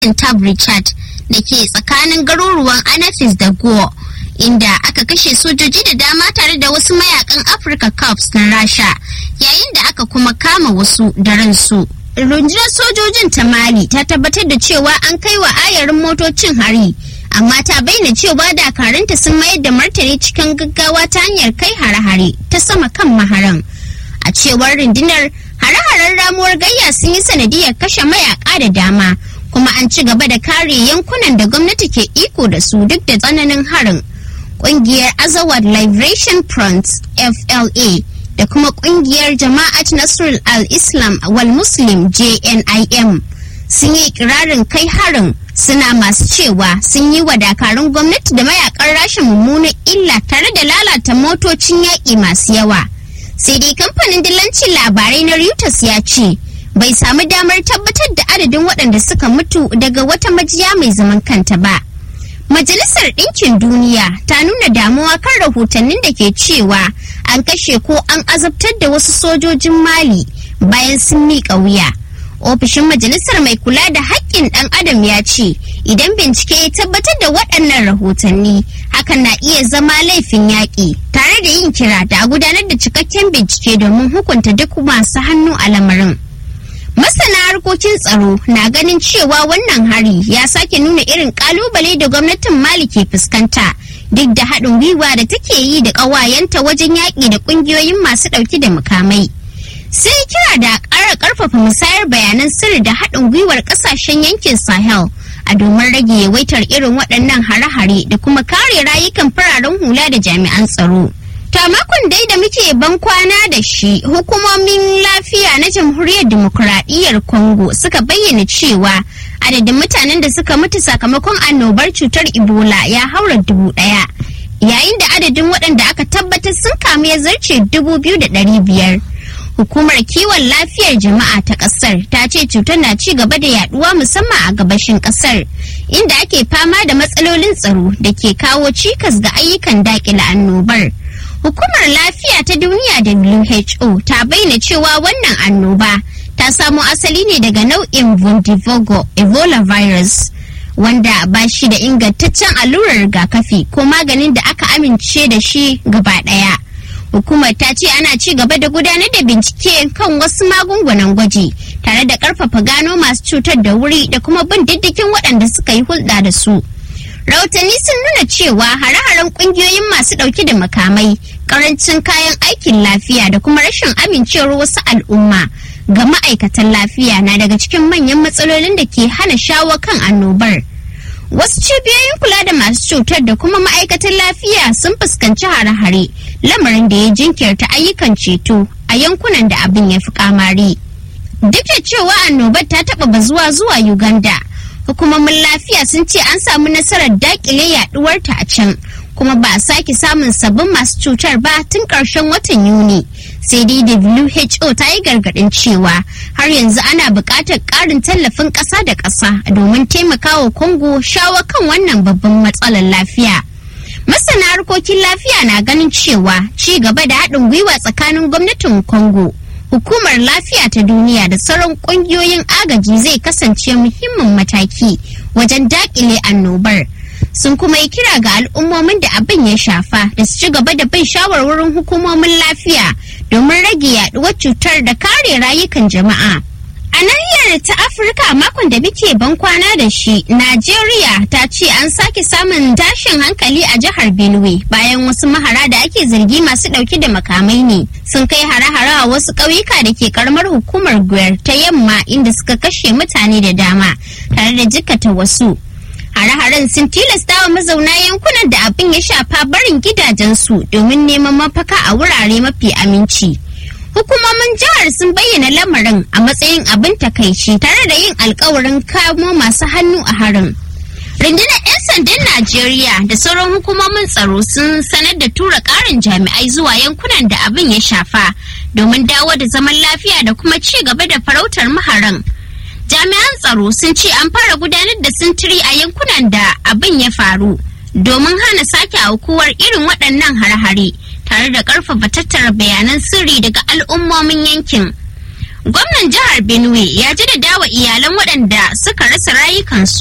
Tab Richard da ke tsakanin garuruwan Anafis da Go, inda aka kashe sojoji da dama tare da wasu mayakan Africa Corps na Rasha, yayin da aka kuma kama wasu da ransu. Rundunar sojojin ta Mali ta tabbatar da cewa an kai wa ayarin motocin hari, amma ta bayyana cewa dakaranta sun mayar da martani cikin gaggawa ta hanyar kai hare-hare ta sama kan maharan. A cewar rundunar hare-haren ramuwar gayya sun yi sanadiyar kashe mayaka da dama. kuma an ci gaba da kare yankunan da gwamnati ke iko da su duk da tsananin harin kungiyar azawad liberation front fla da kuma kungiyar jama'at nasrul al-islam wal muslim jnim sun yi kirarin kai harin suna masu cewa sun yi wa dakarun gwamnati da mayakan rashin mummunan illa tare da lalata motocin yaƙi masu yawa sai dai kamfanin dillancin labarai na reuters ya ce bai samu damar tabbatar da adadin waɗanda suka mutu daga wata majiya mai zaman kanta ba. Majalisar Ɗinkin Duniya ta nuna damuwa kan rahotannin da ke cewa an kashe ko an azabtar da wasu sojojin Mali bayan sun miƙa wuya. Ofishin Majalisar mai kula da haƙƙin ɗan adam ya ce idan bincike ya tabbatar da waɗannan rahotanni hakan na iya zama laifin yaƙi tare da yin kira da a gudanar da cikakken bincike domin hukunta duk masu hannu a lamarin. Masana harkokin tsaro na ganin cewa wannan hari ya sake nuna irin kalubale da gwamnatin Mali ke fuskanta duk da haɗin gwiwa da take yi da ƙawayenta wajen yaƙi da ƙungiyoyin masu ɗauki da mukamai. Sai kira da ƙara ƙarfafa musayar bayanan sirri da haɗin gwiwar ƙasashen yankin Sahel a domin rage yawaitar irin waɗannan hare-hare da kuma kare rayukan fararen hula da jami'an tsaro. Ta makon dai da muke ban kwana da shi hukumomin lafiya na jamhuriyar demokuraɗiyyar Congo suka bayyana cewa adadin mutanen da suka mutu sakamakon annobar cutar Ebola ya haura dubu ɗaya. Yayin da adadin waɗanda aka tabbatar sun kamu ya zarce dubu biyu da ɗari biyar. Hukumar kiwon lafiyar jama'a ta ƙasar ta ce cutar na ci gaba da yaduwa musamman a gabashin ƙasar inda ake fama da matsalolin tsaro da ke kawo cikas ga ayyukan daƙile annobar. Hukumar Lafiya ta Duniya WHO ta bayyana cewa wannan annoba ta samo asali ne daga nau'in Vondivogo Ebola virus wanda ba shi da ingantaccen allurar rigakafi ko maganin da aka amince da shi gaba ɗaya. Hukumar ta ce ana ci gaba da gudanar da bincike kan wasu magungunan gwaji tare da ƙarfafa gano masu cutar da wuri da kuma bin diddigin waɗanda suka yi hulɗa da su. rahotanni sun nuna cewa hare-haren kungiyoyin masu dauke da makamai karancin kayan aikin lafiya da kuma rashin amincewar wasu al'umma ga ma'aikatan lafiya na daga cikin manyan matsalolin da ke hana shawo kan annobar wasu cibiyoyin kula da masu cutar da kuma ma'aikatan lafiya sun fuskanci hare-hare lamarin da ya jinkirta ayyukan ceto a yankunan da abin ya fi kamari duk da cewa annobar ta taba bazuwa zuwa uganda hukumomin lafiya sun ce an samu nasarar dakile yaduwarta a can kuma ba a sake samun sabbin masu cutar ba tun ƙarshen watan yuni sai dai who ta yi gargaɗin cewa har yanzu ana buƙatar ƙarin tallafin ƙasa da ƙasa domin taimakawa congo shawo kan wannan babban matsalar lafiya masana harkokin lafiya na ganin cewa ci gaba da haɗin gwiwa tsakanin gwamnatin congo hukumar lafiya ta duniya da sauran kungiyoyin agaji zai kasance muhimmin mataki wajen dakile annobar sun kuma yi kira ga al'ummomin da abin ya shafa da su ci gaba da bin shawarwarin hukumomin lafiya domin rage yaduwar cutar da kare rayukan jama'a a nahiyar ta afirka makon da muke ban kwana da shi najeriya ta ce an sake samun tashin hankali a jihar benue bayan wasu mahara da ake zargi masu dauke da makamai ne sun kai hare-hare a wasu ƙauyuka da ke karamar hukumar gwer ta yamma inda suka kashe mutane da dama tare da jikata wasu hare-haren sun tilasta wa mazauna yankunan da abin ya shafa barin gidajensu domin neman mafaka a wurare mafi aminci. hukumomin jihar sun bayyana lamarin a matsayin abin takaici tare da yin alkawarin kamo masu hannu a harin rundunar 'yan sandan najeriya da sauran hukumomin tsaro sun sanar da tura karin jami'ai zuwa yankunan da abin ya shafa domin dawo da zaman lafiya da kuma ci gaba da farautar maharan jami'an tsaro sun ce an fara gudanar da sintiri a yankunan da abin ya faru domin hana sake aukuwar irin waɗannan har-hare tare da ƙarfafa tattara bayanan sirri daga al'ummomin yankin. gwamnan jihar benue ya jaddada wa iyalan waɗanda suka rasa rayukansu